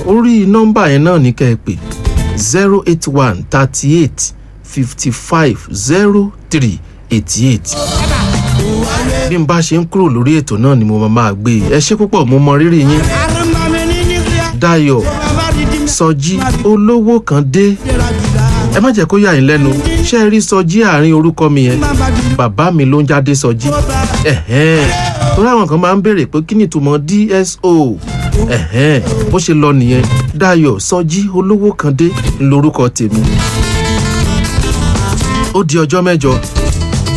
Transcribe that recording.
orí nọ́mbà yẹn náà ní kẹ́ ẹ pè zero eight one thirty eight fifty five zero three eighty eight bí n bá ṣe ń kúrò lórí ètò náà ni mo máa máa gbé e ẹ ṣé púpọ̀ mo mọ rírì yín Dayọ̀ Sọjí olówó kan dé ẹ má jẹ́ kó yà yín lẹ́nu ṣé ẹ rí Sọjí àárín orúkọ mi yẹn bàbá mi ló ń jáde Sọjí ẹ̀hẹ́n torí àwọn kan máa ń béèrè pé kí ni ìtumọ̀ DSO ẹ̀hẹ́n bó ṣe lọ nìyẹn Dayọ̀ Sọjí olówó kan dé lórúkọ tèmi ó di ọjọ́ mẹ́jọ